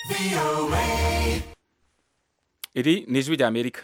iri ni ijwi rya amerika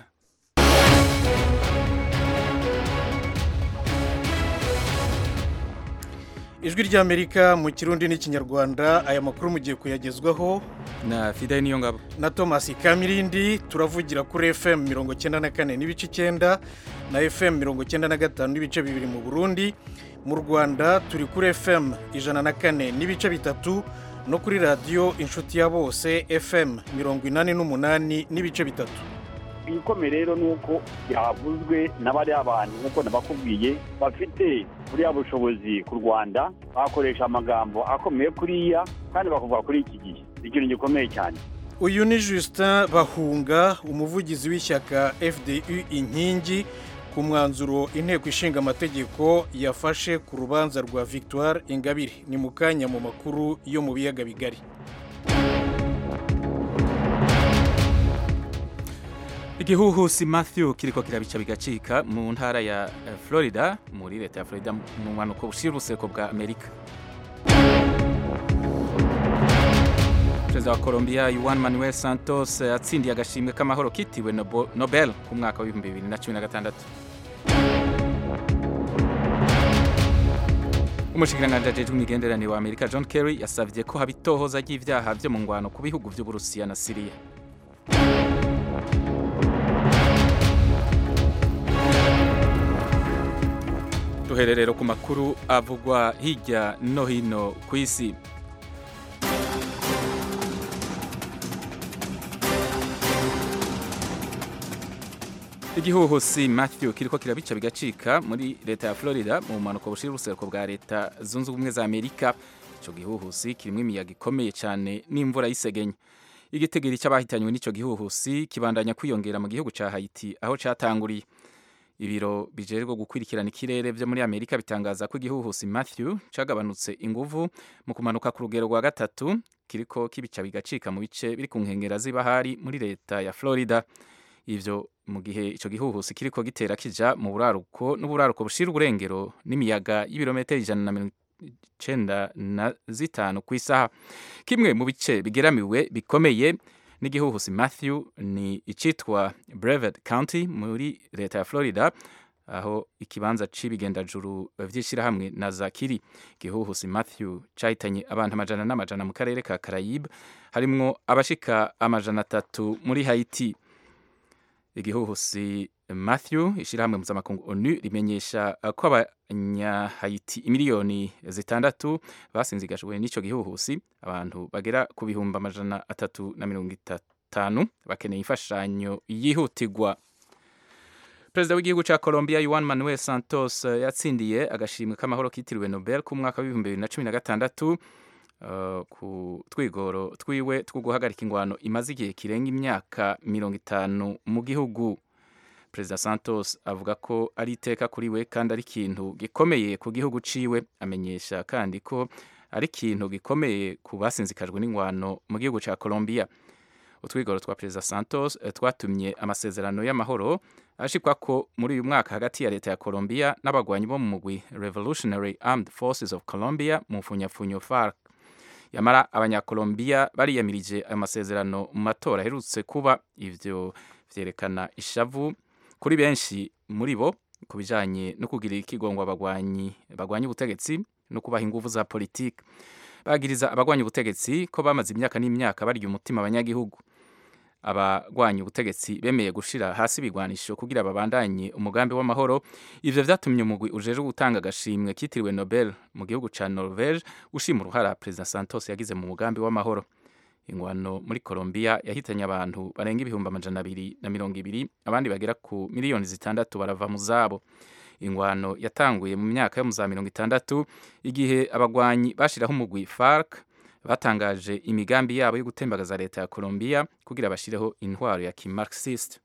ijwi ry'amerika mu kirundi n'ikinyarwanda aya makuru mugiye kuyagezwaho na fideli niyo ngabo na thomas kamirindi turavugira kuri fm mirongo icyenda na kane n'ibice icyenda na fm mirongo icyenda na gatanu n'ibice bibiri mu burundi mu rwanda turi kuri fm ijana na kane n'ibice bitatu no kuri radiyo inshuti ya bose fm mirongo inani n'umunani n'ibice bitatu ibikomeye rero ni uko byavuzwe n'abariya bantu nk'uko nabakubwiye bafite buriya bushobozi ku rwanda bakoresha amagambo akomeye kuriya kandi bakavuga kuri iki gihe ikintu gikomeye cyane uyu ni justin bahunga umuvugizi w'ishyaka fdu inkingi ku mwanzuro inteko ishinga amategeko yafashe ku rubanza rwa victoire ingabire ni mu kanya mu makuru yo mu biyaga bigari igihuhusi matthew kiriko kirabica bigacika mu ntara ya eh, florida muri leta ya florida mu mpanuko bushira uruseko bwa amerika perezida wa colombia juan manuel santos eh, atsindiye agashimwe k'amahoro kitiwe Nobo- nobel ku mwaka w'ibihumbi bibiri na cumi na gatandatu umushikiranganji ajejwe imigenderanire wa amerika john kerry yasavye ko haba itohoza ry'ivyaha vyo mu ngwano ku bihugu vy'uburusiya na siriya duhererero ku makuru avugwa hirya no hino ku isi igihuhusi matthew kiriko kirabica bigacika muri leta ya florida mu mpanuka bushira urusereko bwa leta zunze ubumwe za amerika ico gihuhusi kirimwo imiyaga ikomeye cyane n'imvura y'isegenya igitegeri cy'abahitanywe n'ico gihuhusi kibandanya kwiyongera mu gihugu ca haiti aho catanguriye ibiro bijejwe gukurikirana ikirere vyo muri amerika bitangaza ko igihuhusi matthew cagabanutse inguvu mu kumanuka ku rugero rwa gatatu kiriko kibica bigacika mu bice biri ku nkengera z'ibahari muri leta ya florida ivyo mu gihe ico gihuhusi kiriko gitera kija mu buraruko n'uburaruko bushira uburengero n'imiyaga y'ibirometero ijana na mirongo icenda na zitanu ku isaha kimwe mu bice bigeramiwe bikomeye n'igihuhusi matthew ni icitwa brevet county muri leta ya florida aho ikibanza c'ibigendajuru vy'ishirahamwe na zakiri igihuhusi matthew cahitanye abantu amajana n'amajana mu karere ka karayibe harimwo abashika amajana atatu muri haiti igihuhusi matthew ishyirahamwe mpuzamakungu onu rimenyesha ko abanyahayiti imiliyoni zitandatu basinzigajwe n'icyo gihuhusi abantu bagera ku bihumbi amajana atatu na mirongo itanu bakeneye imfashanyo yihutirwa perezida w'igihugu cya colombia juan manuel santos eh, yatsindiye agashimwe k'amahoro kitiriwe nobel ku mwaka w'ibihumbi bibiri na cumi na gatandatu Uh, ku twigoro twiwe two guhagarika ingwano imaze igihe kirenga imyaka mirongo itanu mu gihugu perezida santos avuga ko ari iteka kuri we kandi ari ikintu gikomeye ku gihugu ciwe amenyesha kandi ko ari ikintu gikomeye ku basinzikajwe n'ingwano mu gihugu ca colombia utwigoro twa perezida santos eh, twatumye amasezerano y'amahoro ashikwa ko muri uyu mwaka hagati ya leta ya colombia n'abagwanyi bo mu mugwi revolutionary armed forces of colombia mu mfunyafunyo farc yamara abanyakolombiya bariyamirije ayo masezerano mu matora aherutse kuba ivyo vyerekana ishavu kuri benshi muri bo ku bijanye no kugira ikigongo abagwanyi bagwanya ubutegetsi no kubaha inguvu za politiki bagiriza abagwanya ubutegetsi ko bamaze imyaka n'imyaka barya umutima abanyagihugu abagwanya ubutegetsi bemeye gushira hasi ibigwanisho kugira babandanye umugambi w'amahoro ivyo vyatumye umugwi ujejwe gutanga agashimwe kitiriwe nobel mu gihugu ca norvege ushima uruhara perezida santos yagize mu mugambi w'amahoro ingwano muri colombia yahitanye abantu barenga ibihumbi amajana abiri na mirongo ibiri abandi bagera ku miliyoni zitandatu barava mu zabo ingwano yatanguye mu myaka yo mu za mirongo itandatu igihe abagwanyi bashiraho umugwi farc batangaje imigambi yabo yo gutembagaza leta ya Colombia kugira bashireho intwaro ya kimarxist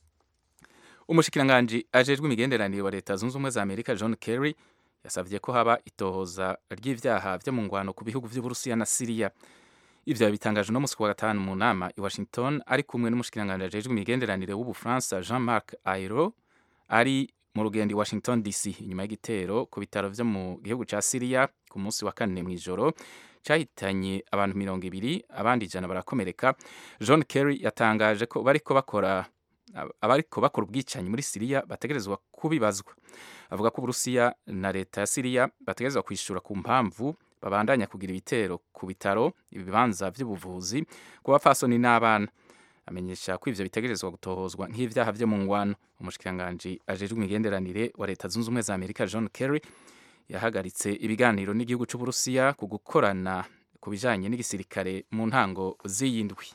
umushikiranganji ajejwe imigenderanire wa leta zunze ubumwe za amerika john kerry yasavye ko haba itohoza ry'ivyaha vyo mu ngwano ku bihugu vy'uburusiya na siriya ivyo yabitangaje no musi wa gatanu mu nama i washington ari kumwe n'umushikiranganji ajejwe imigenderanire w'ubufaransa jean marc ayro ari mu rugendo i washington dc inyuma y'igitero ku bitaro vyo mu gihugu ca siriya ku munsi wa kane mw'ijoro cyahitanye abantu mirongo ibiri abandi ijana barakomereka john kerry yatangaje ko bariko bakora abariko bakora ubwicanyi muri siriya bategerezwa kubibazwa avuga ko uburusiya na leta ya siriya bategerezwa kwishura ku mpamvu babandanya kugira ibitero ku bitaro ibibanza by'ubuvuzi ku bapfasoni n'abana amenyesha ko ivyo bitegerezwa gutohozwa nk'ivyaha vyo mu ngwano umushikiranganji ajejwe imigenderanire wa leta zunze ubumwe za amerika john kerry yahagaritse ibiganiro n'igihugu c'uburusiya ku gukorana ku bijanye n'igisirikare mu ntango z'iyindwi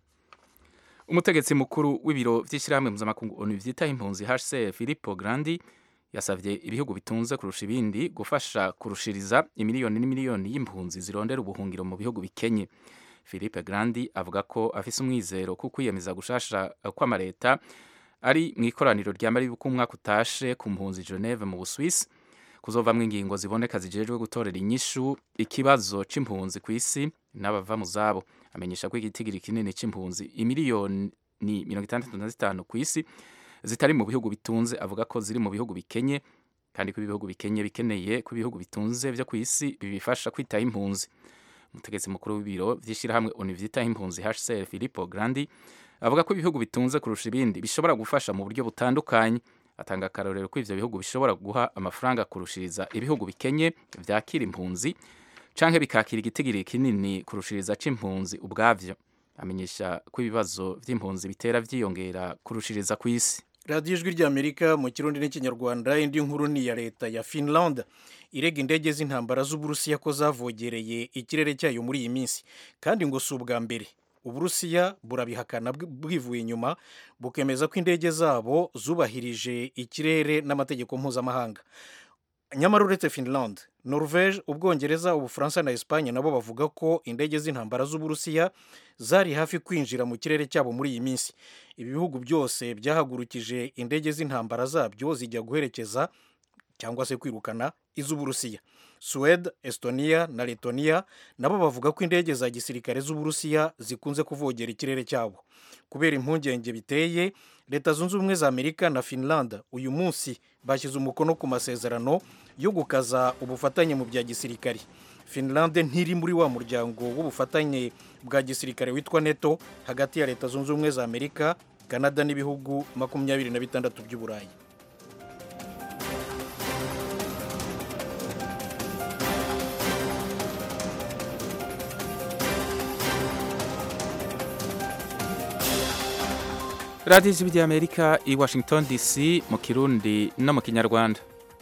umutegetsi mukuru w'ibiro vy'ishyirahamwe mpuzamakungu onu vyitaho impunzi hcr filippo grandi yasavye ibihugu bitunze kurusha ibindi gufasha kurushiriza imiliyoni n'imiliyoni y'impunzi zirondera ubuhungiro mu bihugu bikenye philippe grandi avuga ko afise umwizero ko kwiyemeza gushasha kw'amareta ari mu ikoraniro rya mari yuko umwaka utashe ku mpunzi geneve mu buswisi kuzovamwo ingingo ziboneka zijejwe gutorera inyishu ikibazo c'impunzi ku isi n'abava mu zabo amenyesha ko igitigiri kinini c'impunzi imiliyoni mirongo itandatu na zitanu ku isi zitari mu bihugu bitunze avuga ko ziri mu bihugu bikenye kandi ko ibihugu bikenye bikeneye ko ibihugu bitunze vyo ku isi bibifasha kwitaho impunzi umutegetsi mukuru w'ibiro vy'ishirahamwe onu vyitaho impunzi hcr filippo grandi avuga ko ibihugu bitunze kurusha ibindi bishobora gufasha mu buryo butandukanye atanga akarorero ko ivyo bihugu bishobora guha amafaranga kurushiriza ibihugu bikenye vyakira impunzi canke bikakira igitigiri kinini kurushiriza c'impunzi ubwavyo amenyesha ko ibibazo vy'impunzi bitera vyiyongera kurushiriza ku isi radiyo ijwi ry'amerika mu kirundi n'ikinyarwanda indi nkuru ni iya leta ya finland irega indege z'intambara z'uburusiya ko zavogereye ikirere cyayo muri iyi minsi kandi ngo si ubwa mbere uburusiya burabihakana bwivuye inyuma bukemeza ko indege zabo zubahirije ikirere n'amategeko mpuzamahanga nyamara uretse finland norvege ubwongereza ubufaransa na esipanye nabo bavuga ko indege z'intambara z'uburusiya zari hafi kwinjira mu kirere cyabo muri iyi minsi ibi bihugu byose byahagurukije indege z'intambara zabyo zijya guherekeza cyangwa se kwirukana iz'uburusiya suwede estonia na letonia nabo bavuga ko indege za gisirikare z'uburusiya zikunze kuvogera ikirere cyabo kubera impungenge biteye leta zunze ubumwe za amerika na finland uyu munsi bashyize umukono ku masezerano yo gukaza ubufatanye mu bya gisirikare finland ntiri muri wa muryango w'ubufatanye bwa gisirikare witwa neto hagati ya leta zunze ubumwe za amerika canada n'ibihugu makumyabiri na bitandatu by'uburayi radiyo ijwi ry'amerika i washington dc mu kirundi no mu kinyarwanda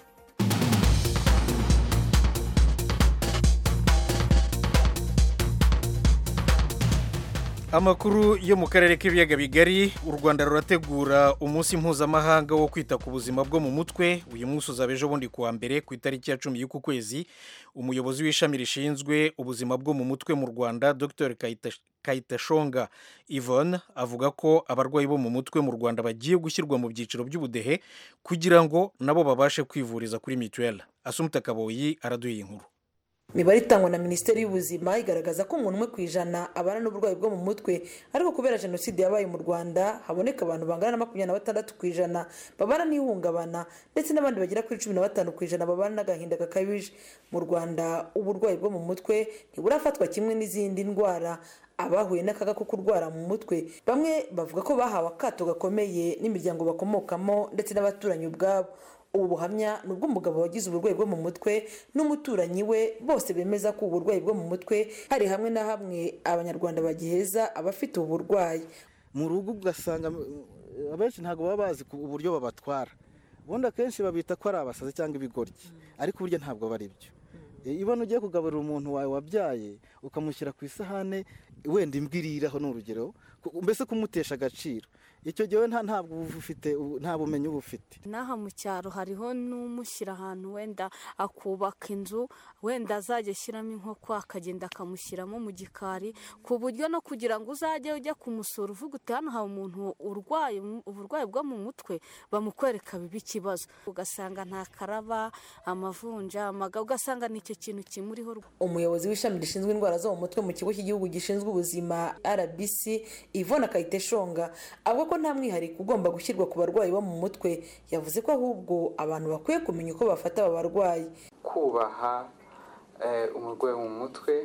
amakuru yo mu karere k'ibiyaga bigari u rwanda rurategura umunsi mpuzamahanga wo kwita ku buzima bwo mu mutwe uyu munsi uzaba ejo bundi kuwa mbere ku itariki ya cumi y'uku kwezi umuyobozi w'ishami rishinzwe ubuzima bwo mu mutwe mu rwanda dr kayitashonga yvonne avuga ko abarwayi bo mu mutwe mu rwanda bagiye gushyirwa mu byiciro by'ubudehe kugira ngo nabo babashe kwivuriza kuri mituweli asumuta kaboyi araduha inkuru imibare itangwa na minisiteri y'ubuzima igaragaza ko umuntu umwe ku ijana abana n'uburwayi bwo mu mutwe ariko kubera jenoside yabaye mu rwanda haboneka abantu bangana na makumyabiri na batandatu ku ijana babana n'ihungabana ndetse n'abandi bagera kuri cumi na batanu ku ijana babana n'agahinda gakabije mu rwanda uburwayi bwo mu mutwe ntiburafatwa kimwe n'izindi ndwara abahuye n'akaga ko kurwara mu mutwe bamwe bavuga ko bahawe akato gakomeye n'imiryango bakomokamo ndetse n'abaturanyi ubwabo ubu buhamya ni ubw'umugabo wagize uburwayi bwo mu mutwe n'umuturanyi we bose bemeza ko uburwayi bwo mu mutwe hari hamwe na hamwe abanyarwanda bagiheza abafite ubu burwayi mu rugo ugasanga abenshi ntabwo baba bazi uburyo babatwara ubundi akenshi babita ko ari abasazi cyangwa ibigoryi ariko burya ntabwo bari byo ibona ugiye kugaburira umuntu wawe wabyaye ukamushyira ku isahane wenda imbwiriraho ni urugero mbese kumutesha agaciro icyo gihe ntabwo ufite nta bumenyi uba ufite n'aha mu cyaro hariho n'umushyira ahantu wenda akubaka inzu wenda azajya ashyiramo inkoko akagenda akamushyiramo mu gikari ku buryo no kugira ngo uzajye ujya kumusura uvuga uti hano hari umuntu urwaye uburwayi bwo mu mutwe bamukwereka biba ikibazo ugasanga nta karaba amavunja amaga ugasanga ni icyo kintu kimuriho umuyobozi w'ishami rishinzwe indwara zo mu mutwe mu kigo cy'igihugu gishinzwe ubuzima rbc ivona kayiteshonga avuga ko nta mwihariko ugomba gushyirwa ku barwayi bo mu mutwe yavuze ko ahubwo abantu bakwiye kumenya uko bafata aba barwayi kubaha umurwayi mu mutwe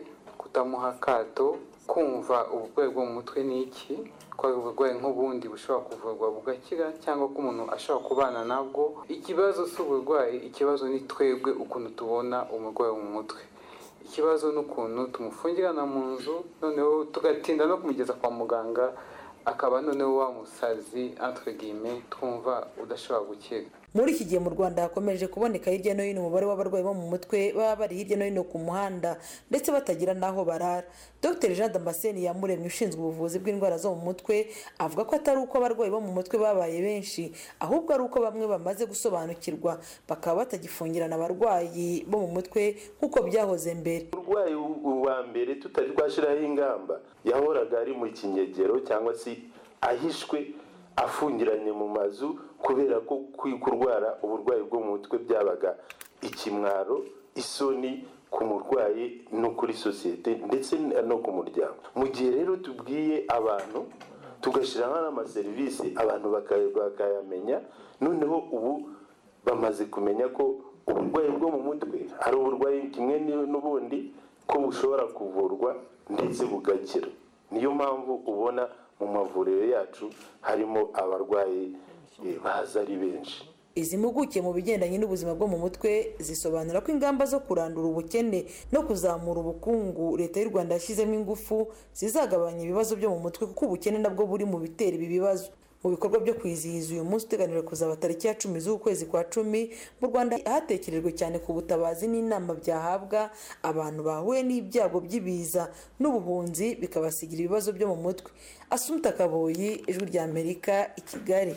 kutamuha akato kumva uburwayi bwo mu mutwe ni iki ko ari uburwayi nk'ubundi bushobora kuvurwa bugakira cyangwa ko umuntu ashobora kubana nabwo ikibazo si uburwayi ikibazo ni twebwe ukuntu tubona umurwayi wo mu mutwe ikibazo ni ukuntu tumufungirana mu nzu noneho tugatinda no kumugeza kwa muganga akaba noneho wa musazi entre guillemets twumva udashobora gukira muri iki gihe mu rwanda hakomeje kuboneka hirya no hino umubare w'abarwayi bo mu mutwe baba bari hirya no hino ku muhanda ndetse batagira n'aho barara dr jean damascene yamuremye ushinzwe ubuvuzi bw'indwara zo mu mutwe avuga ko atari uko abarwayi bo mu mutwe babaye benshi ahubwo ari uko bamwe bamaze gusobanukirwa bakaba batagifungirana abarwayi bo mu mutwe nk'uko byahoze mbere urwayi wa mbere tutari twashyiraho ingamba yahoraga ari mu kinyegero cyangwa se ahishwe afungiranye mu mazu kubera ko kurwara uburwayi bwo mu mutwe byabaga ikimwaro isoni ku murwayi no kuri sosiyete ndetse no ku muryango mu gihe rero tubwiye abantu tugashyiraho n'amaserivisi abantu bakayamenya noneho ubu bamaze kumenya ko uburwayi bwo mu mutwe ari uburwayi kimwe n'ubundi ko bushobora kuvurwa ndetse bugakira niyo mpamvu ubona mu mavuriro yacu harimo abarwayi baza ari benshi izi mpuguke mu bigendanye n'ubuzima bwo mu mutwe zisobanura ko ingamba zo kurandura ubukene no kuzamura ubukungu leta y'u rwanda yashyizemo ingufu zizagabanya ibibazo byo mu mutwe kuko ubukene nabwo buri mu bitera ibi bibazo mu bikorwa byo kwizihiza uyu munsi uteganijwe kuzaba tariki ya cumi z'ukwezi kwa cumi mu rwanda hatekerejwe cyane ku butabazi n'inama byahabwa abantu bahuye n'ibyago by'ibiza n'ubuhunzi bikabasigira ibibazo byo mu mutwe asumta kaboyi ijwi rya amerika i kigali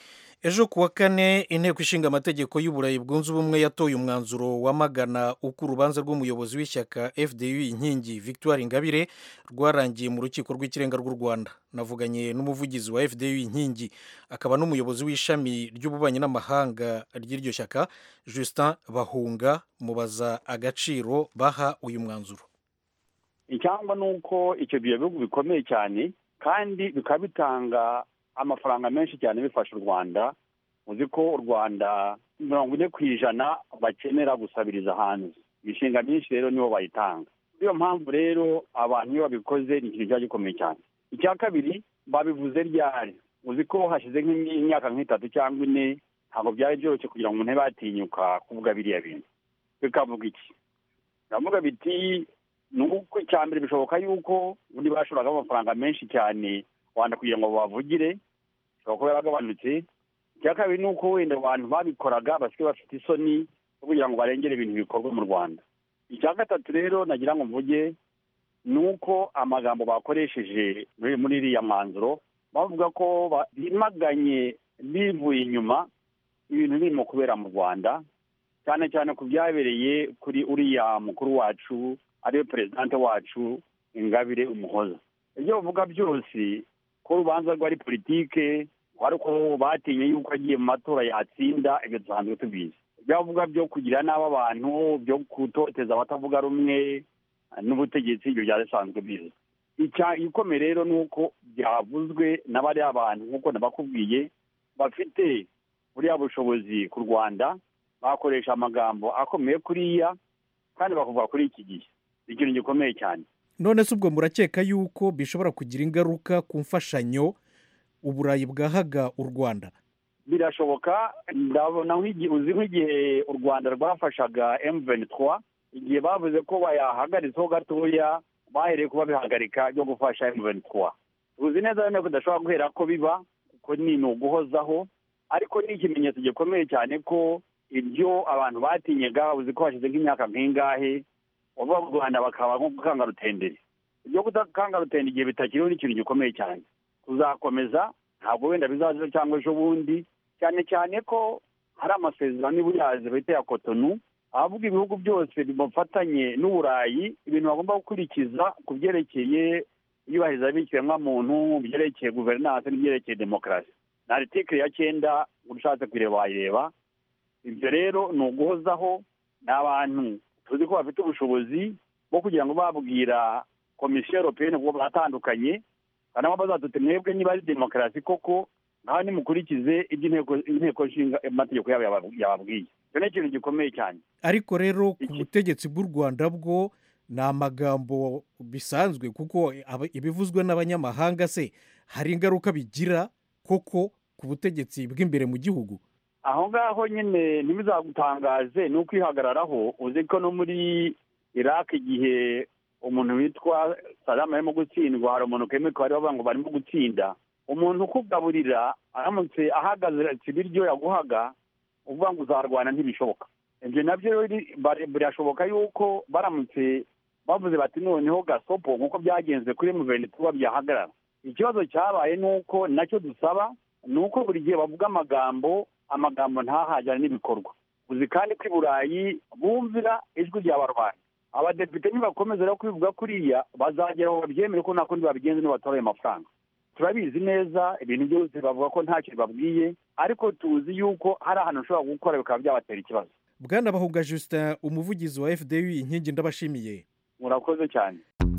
ejo ku wa kane inteko ishinga amategeko y'uburayi bwunze ubumwe yatoye umwanzuro wamagana uko urubanza rw'umuyobozi w'ishyaka fdu inkingi victoire ingabire rwarangiye mu rukiko rw'ikirenga rw'u rwanda navuganye n'umuvugizi wa fdu inkingi akaba n'umuyobozi w'ishami ry'ububanyi n'amahanga ry'iryo shyaka justin bahunga mubaza agaciro baha uyu mwanzuro icyangwa ni uko icyo bihugu bikomeye cyane kandi bikaba bitanga amafaranga menshi cyane bifasha u rwanda uzi ko u rwanda mirongo ine ku ijana bakenera gusabiriza hanze imishinga myinshi rero nibo bayitanga niyo mpamvu rero abantu iyo babikoze ni ikintu kiba gikomeye cyane icya kabiri babivuze ryari uzi ko hashize nk'imyaka nk'itatu cyangwa ine ntabwo byari byoroshye kugira ngo umuntu abe yatinyuka kuvuga biriya bintu bikavuga iki biravuga biti ni uko icya mbere bishoboka yuko ubundi bashoragamo amafaranga menshi cyane rwanda kugira ngo bavugire bishobora kuba yaragabanutse icya kabiri ni uko wenda abantu babikoraga basigaye bafite isoni zo kugira ngo barengere ibintu bikorwa mu rwanda icya gatatu rero nagira ngo mvuge ni uko amagambo bakoresheje muri iriya mwanzuro bavuga ko bimaganye bivuye inyuma ibintu birimo kubera mu rwanda cyane cyane ku byabereye kuri uriya mukuru wacu ariwe perezidante wacu ingabire umuhoza ibyo bavuga byose ko urubanza rwari politike wari uko batinye yuko agiye mu matora yatsinda ibyo dusanzwe tubizi ibyo bavuga byo kugira nabi abantu byo gutoteza abatavuga rumwe n'ubutegetsi ibyo byari bisanzwe bizi ikomeye rero ni uko byavuzwe n'abariya abantu nk'uko nabakubwiye bafite buriya bushobozi ku rwanda bakoresha amagambo akomeye kuriya kandi bakavuga kuri iki gihe ikintu gikomeye cyane none se ubwo murakeka yuko bishobora kugira ingaruka ku mfashanyo uburayi bwahaga u rwanda birashoboka ndabona uzi nk'igihe u rwanda rwafashaga emuveni twa igihe bavuze ko bayahagaritseho gatoya bahereye kuba bihagarika byo gufasha emuveni twa tuzi neza rero ko udashobora guhera ko biba kuko ni uguhozaho ariko ni ikimenyetso gikomeye cyane ko ibyo abantu batinyaga uzi ko hashize nk'imyaka nk'ingahe bava mu rwanda bakaba nko gukanga rutenderi ibyo gukanga rutenderi igihe bitakiriho ni ikintu gikomeye cyane tuzakomeza ntabwo wenda bizaza cyangwa ejo bundi cyane cyane ko hari amasezerano y'ubuyazi bita ya kotonu ahavuga ibihugu byose bimufatanye n'uburayi ibintu bagomba gukurikiza ku byerekeye iyubahiriza b'ikiremwamuntu mu byerekeye guverinanse n'ibyerekeye demokarasi na aritikiri ya cyenda ushatse kuyireba wayireba ibyo rero ni uguhozaho ni abantu tuzi ko bafite ubushobozi bwo kugira ngo babwira komisiyo europeyeni kuko batandukanye kandi bazadute mwebwe niba ari demokarasi koko ngaho nimukurikize ibyo inteko nshinga amategeko yabo yababwiye icyo ni ikintu gikomeye cyane ariko rero ku butegetsi bw'u rwanda bwo ni amagambo bisanzwe kuko aba- ibivuzwe n'abanyamahanga se hari ingaruka bigira koko ku butegetsi bw'imbere mu gihugu aho ngaho nyine ntibizagutangaze ni ukwihagararaho uzi ko no muri iraq igihe umuntu witwa salamu arimo gutsindwa hari umuntu kemeko bari bavuga ngo barimo gutsinda umuntu ukugaburira aramutse ahagaze ibiryo yaguhaga uvuga ngo uzarwana ntibishoboka ibyo nabyo biri- bari- birashoboka yuko baramutse bavuze bati noneho gasopo nk'uko byagenze kuri muverinoma tuba byahagarara ikibazo cyabaye ni uko nacyo dusaba ni uko buri gihe bavuga amagambo amagambo ntahajyane n'ibikorwa uzi kandi ko i burayi bumvira ijwi ry'abarwanyi abadepite nibakomeza rero kubivuga kuriya bazagera aho babyemere ko nta kundi babigenza nibatora ayo mafaranga turabizi neza ibintu byose bavuga ko ntacyo bibabwiye ariko tuzi yuko hari ahantu ushobora gukora bikaba byabatera ikibazo bwana bahuga justin umuvugizi wa fdu inkingi ndabashimiye murakoze cyane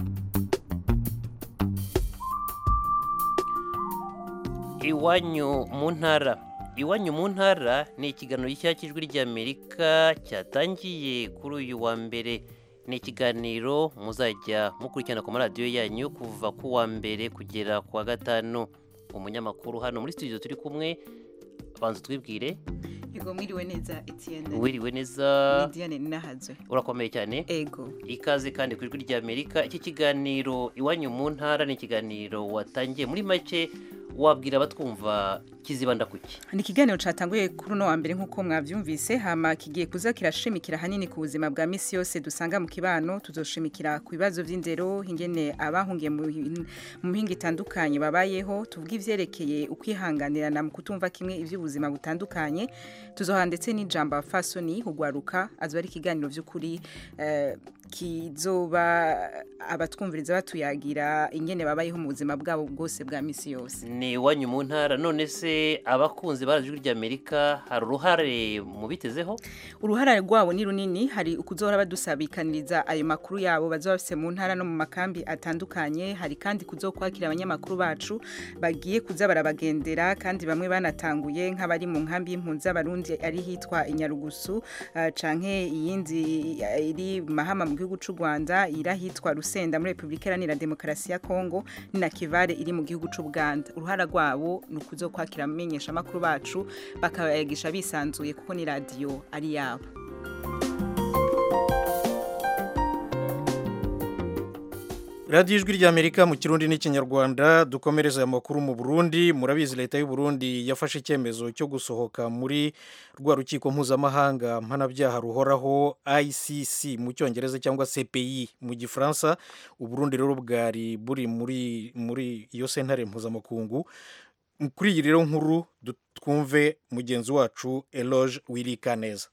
iwanyu mu ntara iwanyu mu ntara ni ikiganiro gishya cy'ijwi ry'amerika cyatangiye kuri uyu wa mbere ni ikiganiro muzajya mukurikirana ku maradiyo yanyu kuva ku wa mbere kugera ku wa gatanu umunyamakuru hano muri studio turi kumwe banza twibwire Ego mwiriwe neza Etienne. wiriwe neza Ni Diane Ninahazwe. urakomeye cyane Ego. ikaze kandi ku ijwi ry'amerika iki kiganiro iwanyu mu ntara ni ikiganiro watangiye muri make wabwira abatwumva kizibanda kuki Ni ikiganiro catanguye kuri uno wa mbere nk'uko mwavyumvise hama kigiye kuza kirashimikira hanini ku buzima bwa misi yose dusanga mu kibano tuzoshimikira ku bibazo vy'indero ingene abahungiye mu hin- mu mihinga itandukanye babayeho tuvuga ivyerekeye ukwihanganirana mu kutumva kimwe ivy'ubuzima butandukanye tuzoha ndetse n'ijambo fasoni hugwaruka azoba ari ikiganiro vy'ukuri eh, kizoba abatwumviriza batuyagira ingene babayeho mu buzima bwabo bwose bwa misi yose ni iwanyu mu ntara none se abakunzi ba ijwi ry'amerika hari uruhare mubitezeho uruhara rwabo ni runini hari ukuzohora badusabikaniriza ayo makuru yabo bazoba bafise mu ntara no mu makambi atandukanye hari kandi kuzokwakira abanyamakuru bacu bagiye kuza barabagendera kandi bamwe banatanguye nk'abari mu nkambi y'impunzi z'abarundi ari hitwa inyarugusu uh, canke iyindi eh, iri mahama mu gihugu c'u Rwanda iri ahitwa Rusenda muri Republika Iharanira Demokarasi ya Kongo ni na Kivale iri mu gihugu c'u Buganda uruhara rwabo ni ukuzokwakira amenyesha makuru bacu bakabayagisha bisanzuye kuko ni radio ari yabo radiyo ijwi ry'amerika mu kirundi n'ikinyarwanda dukomereza aya makuru mu burundi murabizi leta y'u Burundi yafashe icyemezo cyo gusohoka muri rwa rukiko mpuzamahanga mpanabyaha ruhoraho icc mu cyongereza cyangwa cpi mu gifaransa uburundi rero bwari buri muri muri iyo sentare mpuzamakungu kuri iyi rero nkuru du- twumve mugenzi wacu eloge wirikaneza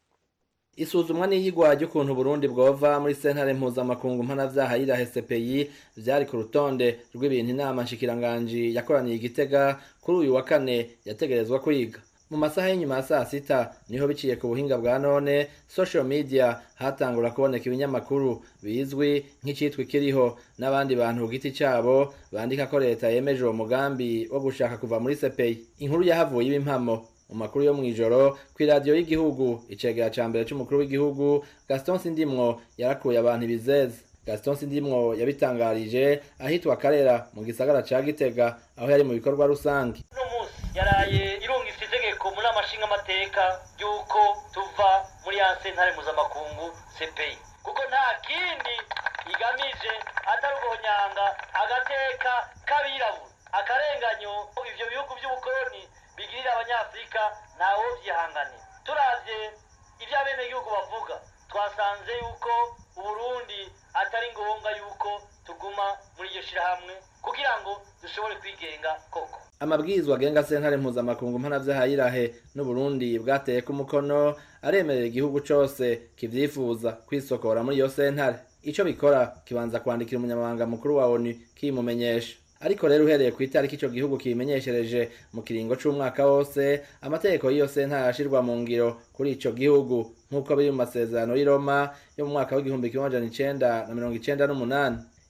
isuzumwa n'iyigwa ry'ukuntu Burundi bwova muri sentare mpuzamakungu mpanavyaha yirahe CPI vyari ku rutonde rw'ibintu inama nshikiranganji yakoraniye igitega kuri uyu wa kane yategerezwa kwiga mu masaha y'inyuma ya saa sita niho biciye ku buhinga bwa none social media hatangura kuboneka ibinyamakuru bizwi nk'icitwa kiriho n'abandi bantu ku giti cabo bandika ko leta yemeje uwo mugambi wo gushaka kuva muri CPI inkuru yahavuye ibimpamo mu makuru yo mw'ijoro kw'iradiyo y'igihugu icegera ca mbere c'umukuru w'igihugu gaston sindimwo yarakuye abantu ibizeze gaston sindimwo yabitangarije ahitwa karera mu gisagara ca gitega aho yari mu bikorwa rusange yaraye irungitse itegeko muri amashinga amateka y'uko tuva muri ya sentare mpuzamakungu CPI kuko nta kindi igamije atari uguhonyanga agateka k'abirabura akarenganyo ivyo bihugu by'ubukoloni bigirira abanyafurika ntawo vyihanganira turavye ivyo abenegihugu bavuga twasanze yuko uburundi atari ngombwa yuko tuguma muri iryo shirahamwe kugira ngo dushobore kwigenga koko amabwirizwa agenga sentare mpuzamakungu mpanavyaha yirahe n'uburundi bwateye ku mukono aremerera igihugu cose kivyifuza kwisokora muri iyo sentare ico bikora kibanza kwandikira umunyamabanga mukuru wa onu kimumenyesha ariko rero uhereye ku itariki ico gihugu kibimenyeshereje mu kiringo c'umwaka wose amategeko y'iyo sentare arashirwa mu ngiro kuri ico gihugu nk'uko biri mu masezerano y'i Roma yo mu mwaka w'igihumbi kimwe amajana icenda na mirongo icenda n'umunani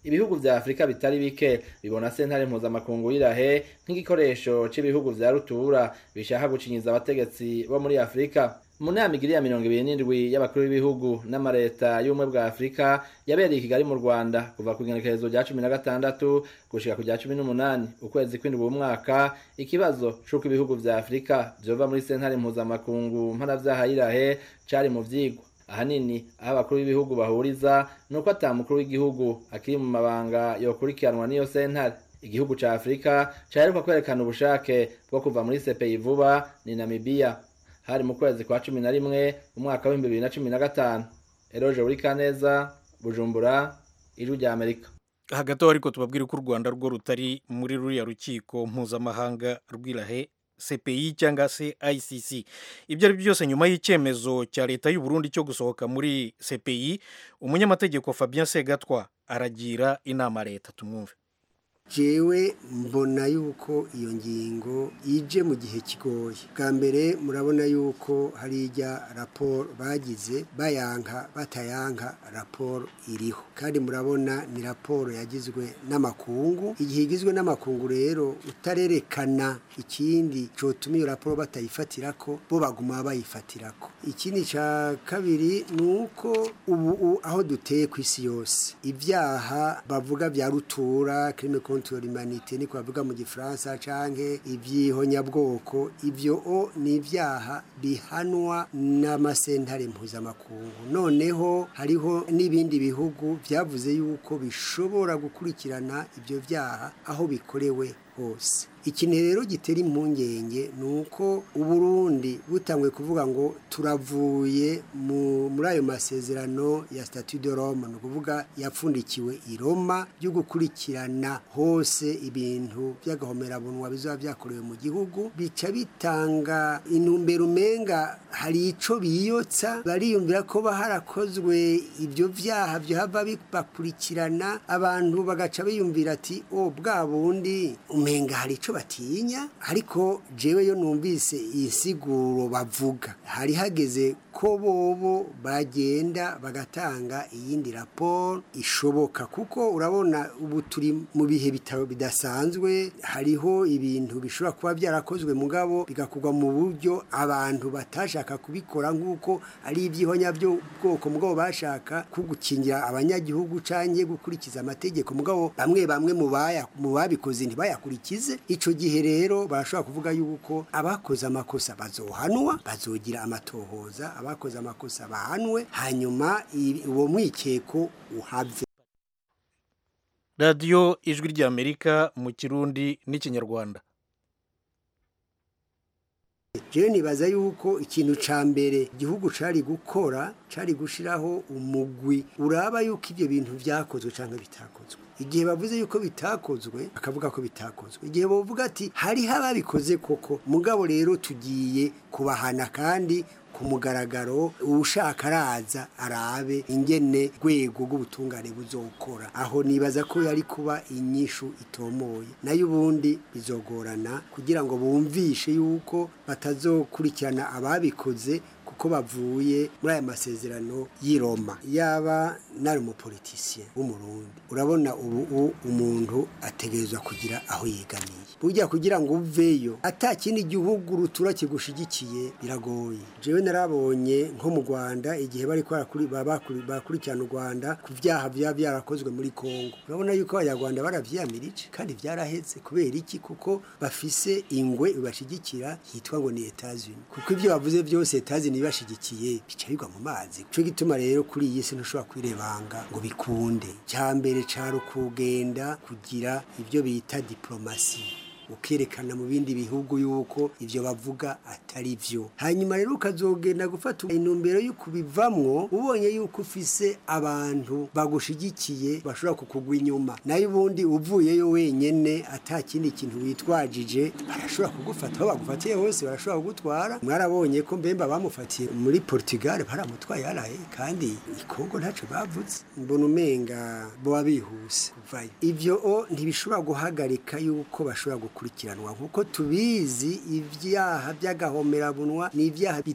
ibihugu vya afurika bitari bike bibona sentare mpuzamakungu y'irahe nk'igikoresho c'ibihugu vya rutura bishaka gucinyiza abategetsi bo muri afurika mu nama igiri ya mirongo ibiri n'indwi y'abakuru b'ibihugu n'amareta y'ubumwe bwa afurika yabereye i kigali mu rwanda kuva ku igenekerezo rya cumi na gatandatu gushika ku rya cumi n'umunani ukwezi kw'indwi umwaka ikibazo c'uko ibihugu vya afurika vyova muri sentare mpuzamakungu mpanavyaha y'irahe cari mu vyigwa ahanini aho abakuru b'ibihugu bahuriza ni uko ata mukuru w'igihugu akiri mu mabanga yokurikiranwa n'iyo sentare igihugu ca afurika caheruka kwerekana ubushake bwo kuva muri sepeyi vuba ni namibiya hari mu kwezi kwa cumi na rimwe umwaka w'ibihumbi bibiri na cumi na gatanu eroje buri kaneza bujumbura ijwi rya amerika hagati aho ariko tubabwire ko u rwanda rwo rutari muri ruriya rukiko mpuzamahanga rw'irahe cpi cyangwa se icc ibyo ari byo byose nyuma y'icyemezo cya leta y'u Burundi cyo gusohoka muri cpi umunyamategeko fabien segatwa aragira inama leta tumwumve jewe mbona yuko iyo ngingo ije mu gihe kigoye bwa mbere murabona yuko hari ijya raporo bagize bayanka batayanka raporo iriho kandi murabona ni raporo yagizwe n'amakungu igihe igizwe n'amakungu rero utarerekana ikindi cyotuma iyo raporo batayifatira ko bo baguma bayifatira ko ikindi cya kabiri ni uko ubu aho duteye ku isi yose ibyaha bavuga bya rutura kirime contre l'humanité niko bavuga mu gifaransa canke ivyihonyabwoko ivyo o ni ibyaha bihanwa n'amasentare mpuzamakungu noneho hariho n'ibindi bihugu vyavuze yuko bishobora gukurikirana ivyo vyaha aho bikorewe hose ikintu rero gitera impungenge ni uko uburundi butangwe kuvuga ngo turavuye muri ayo masezerano ya statu de rome ni ukuvuga yapfundikiwe i roma byo gukurikirana hose ibintu by'agahomerabunwa bizaba byakorewe mu gihugu bica bitanga intumbero umenga hari icyo biyotsa bariyumvira ko harakozwe ibyo byaha byahava bibakurikirana abantu bagaca biyumvira ati o bwa bundi umenga hari icyo batinya ariko jewe yo numvise iyi siguro bavuga hari hageze ko bobo bagenda bagatanga iyindi raporo ishoboka kuko urabona ubu turi mu bihe bitaro bidasanzwe hariho ibintu bishobora kuba byarakozwe mugabo bigakorwa mu buryo abantu batashaka kubikora nk'uko ari ibyihonya byo bwoko mugabo bashaka ko gukingira abanyagihugu canke gukurikiza amategeko mugabo bamwe bamwe mu babikoze ntibayakurikize ico gihe rero barashobora kuvuga yuko abakoze amakosa bazohanwa bazogira amatohoza abakoze amakosa bahanwe hanyuma uwo mwikeko uhave radiyo ijwi ry'amerika mu kirundi n'ikinyarwanda jewe nibaza yuko ikintu ca mbere igihugu cari gukora cari gushiraho umugwi uraba yuko ibyo bintu vyakozwe canke bitakozwe igihe bavuze yuko bitakozwe bakavuga ko bitakozwe igihe bavuga ati hariho ababikoze koko mugabo rero tugiye kubahana kandi ku mugaragaro ushaka araza arabe ingene rwego rw'ubutungane buzokora aho nibaza ko yari kuba inyishu itomoye nayo ubundi bizogorana kugira ngo bumvishe yuko batazokurikirana ababikoze kuko bavuye muri aya masezerano y'i Roma yaba nari umupolitisiye w'umurundi urabona ubu umuntu ategerezwa kugira aho yegamiye burya kugira ngo uveyo ata kindi gihugu rutura kigushigikiye biragoye jewe narabonye nko mu Rwanda igihe bari bakurikirana u Rwanda ku byaha byaba byarakozwe muri Kongo urabona yuko abanyarwanda baravyiyamirije kandi byaraheze kubera iki kuko bafise ingwe ibashigikira yitwa ngo ni Etats-Unis kuko ibyo bavuze byose Etats-Unis bibashigikiye bica bigwa mu mazi cyo gituma rero kuri iyi si ntushobora kwirebanga ngo bikunde cya mbere cari ukugenda kugira ibyo bita diplomasi ukerekana mu bindi bihugu yuko ibyo bavuga atari byo hanyuma rero ukazogenda gufata intumbero yo kubivamwo ubonye yuko ufise abantu bagushigikiye bashobora kukugwa inyuma nayo ubundi uvuyeyo wenyene ata kindi kintu witwajije barashobora kugufata aho bagufatiye hose barashobora kugutwara mwarabonye ko mbemba bamufatiye muri Portugal baramutwaye yaraye kandi ikongo ntacyo bavuze mbona umenga boba bihuse kuvayo ivyo o ntibishobora guhagarika yuko bashobora gukurikiranwa nkuko tubizi ibyaha by'agahomerabunwa ni ibyaha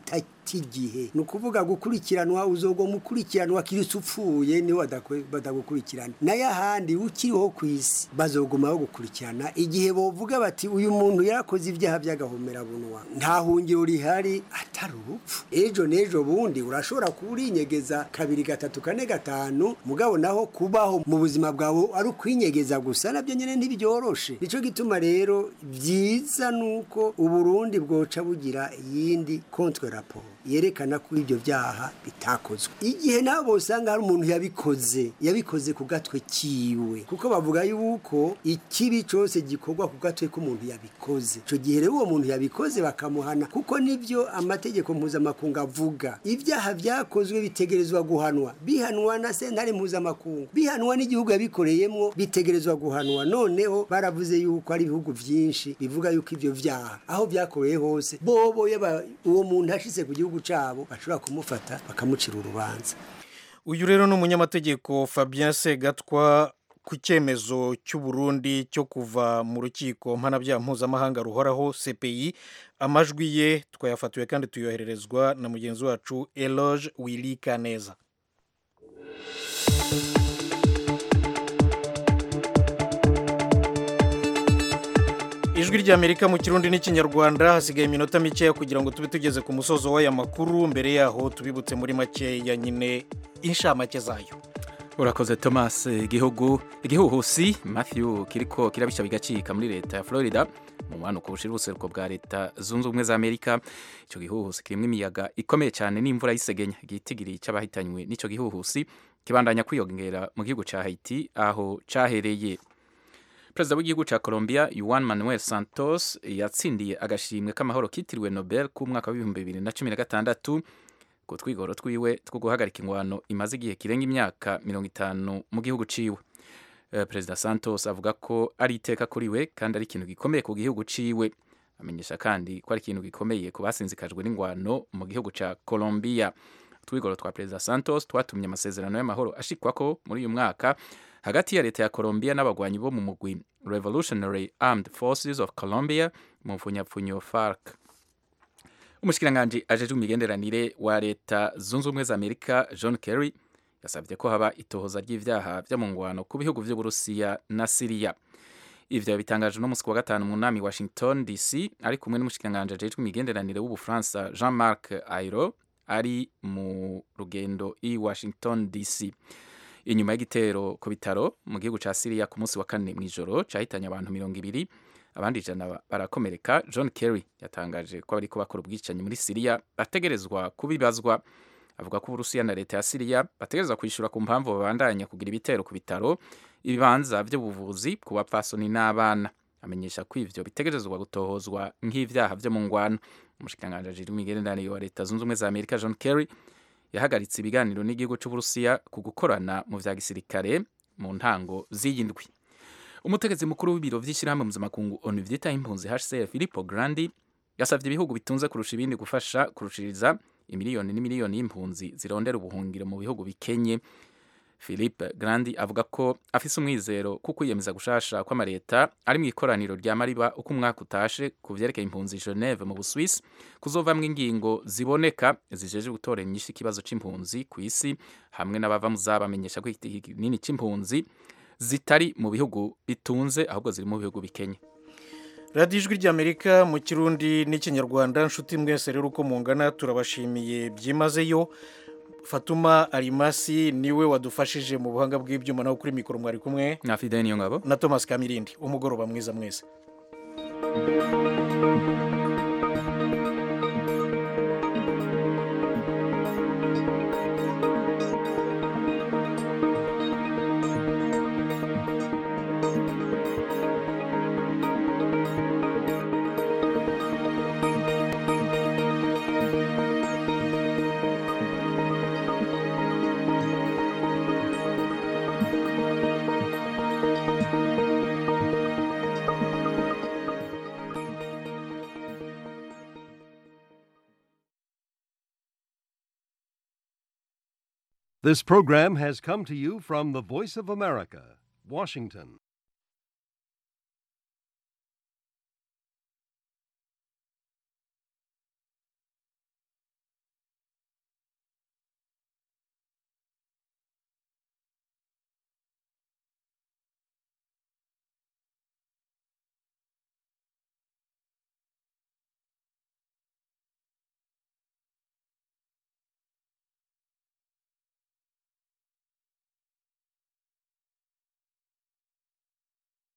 bifata igihe ni ukuvuga gukurikiranwa uzogwa mukurikiranwa kirisi upfuye niwe badakwe- badagukurikirana nayo ahandi ukiriho ku isi bazogumaho gukurikirana igihe bovuga bati uyu muntu yarakoze ibyaha by'agahomerabunwa nta hungiro rihari atari urupfu ejo n'ejo bundi urashobora kuba urinyegeza kabiri gatatu kane gatanu mugabo naho kubaho mu buzima bwawe ari ukwinyegeza gusa nabyo nyine ntibyoroshe nicyo gituma rero byiza nuko uburundi bwoca bugira iyindi contre rapport yerekana ko ibyo byaha bitakozwe igihe nabo usanga hari umuntu yabikoze yabikoze ku gatwe kiwe kuko bavuga yuko ikibi cyose gikorwa ku gatwe k'umuntu yabikoze icyo gihe rero uwo muntu yabikoze bakamuhana kuko nibyo amategeko mpuzamakungu avuga ibyaha byakozwe bitegerezwa guhanwa bihanwa na sentare mpuzamakungu bihanwa n'igihugu yabikoreyemo bitegerezwa guhanwa noneho baravuze yuko ari ibihugu byinshi bivuga yuko ibyo byaha aho byakoreye hose bobo yaba uwo muntu ashize ku gihugu cyabo bashobora kumufata bakamucira urubanza uyu rero ni umunyamategeko fabien segatwa ku cyemezo cy'u Burundi cyo kuva mu rukiko mpanabyaha mpuzamahanga ruhoraho cpi amajwi ye twayafatiwe kandi tuyohererezwa na mugenzi wacu eloge wili kaneza ijwi ry'amerika mu kirundi n'ikinyarwanda hasigaye iminota mikeya kugira ngo tube tugeze ku musozo w'aya makuru mbere yaho tubibutse muri makeya nyine inshamake zayo urakoze thomas igihugu igihuhusi matthew kiriko kirabisha bigacika muri leta ya florida mu mpanuka bushira ubuseruko bwa leta zunze ubumwe za amerika icyo gihuhusi kirimo imiyaga ikomeye cyane n'imvura y'isegenya igitigiri cy'abahitanywe n'icyo gihuhusi kibandanya kwiyongera mu gihugu cya haiti aho cyahereye perezida w'igihugu cya colombia yuan manuel santos yatsindiye agashimwe k'amahoro kitiriwe nobel k'umwaka w'ibihumbi bibiri na cumi na gatandatu ku twigoro twiwe two guhagarika ingwano imaze igihe kirenga imyaka mirongo itanu mu gihugu ciwe Eh, perezida santos avuga ko ari iteka kuri we kandi ari ikintu gikomeye ku gihugu ciwe amenyesha kandi ko ari ikintu gikomeye ku basinzikajwe n'ingwano mu gihugu cya colombia utwigoro twa perezida santos twatumye amasezerano y'amahoro ashikwako muri uyu mwaka hagati ya leta ya colombia n'abagwanyi bo mu mugwi revolutionary armed forces of colombia mu mfunyapfunyo farc umushikiranganji ajejwe imigenderanire wa leta zunze ubumwe za amerika john kerry yasabye ko haba itohoza ry'ivyaha vyo mu ngwano ku bihugu vy'uburusiya na siriya ivyo bitangaje no musi wa gatanu mu nami washington dc ari kumwe n'umushikiranganji ajejwe imigenderanire w'ubufaransa jean marc ayro ari mu rugendo i washington dc inyuma y'igitero ku bitaro mu gihugu ca siriya ku munsi wa kane mw'ijoro cahitanye abantu mirongo ibiri abandi ijana barakomereka john kerry yatangaje ko bariko bakora ubwicanyi muri siriya bategerezwa kubibazwa avuga ko uburusiya na leta ya siriya bategerezwa kwishyura ku mpamvu babandanya kugira ibitero ku bitaro ibibanza by'ubuvuzi ku bapfasoni n'abana amenyesha ko ivyo bitegerezwa gutohozwa nk'ivyaha vyo mu ngwano umushikiranganji ajejwe imigenderanire wa leta zunze ubumwe za amerika john kerry yahagaritse ibiganiro n'igihugu c'uburusiya ku gukorana mu vya gisirikare mu ntango z'iyi ndwi umutegetsi mukuru w'ibiro vy'ishyirahamwe mpuzamakungu onu vyitaho impunzi hcr filippo grandi yasavye ibihugu bitunze kurusha ibindi gufasha kurushiriza imiliyoni n'imiliyoni y'impunzi zirondera ubuhungiro mu bihugu bikenye philippe grandi avuga ko afise umwizero ko kwiyemeza gushasha kw'amareta ari mu ikoraniro rya mariba uko umwaka utashe ku vyerekeye impunzi geneve mu buswisi kuzovamwo ingingo ziboneka zijeje gutora inyishu ikibazo c'impunzi ku isi hamwe n'abava mu zabamenyesha ko igiti kinini c'impunzi zitari mu bihugu bitunze ahubwo ziri mu bihugu bikenye radiyo ijwi ry'amerika mu kirundi n'ikinyarwanda nshuti mwese rero uko mungana turabashimiye byimazeyo fatuma arimasi niwe wadufashije mu buhanga bw'ibyuma naho kuri mikoro mwari kumwe na fideni niyo ngabo na thomas kamirindi umugoroba mwiza mwese This program has come to you from the Voice of America, Washington.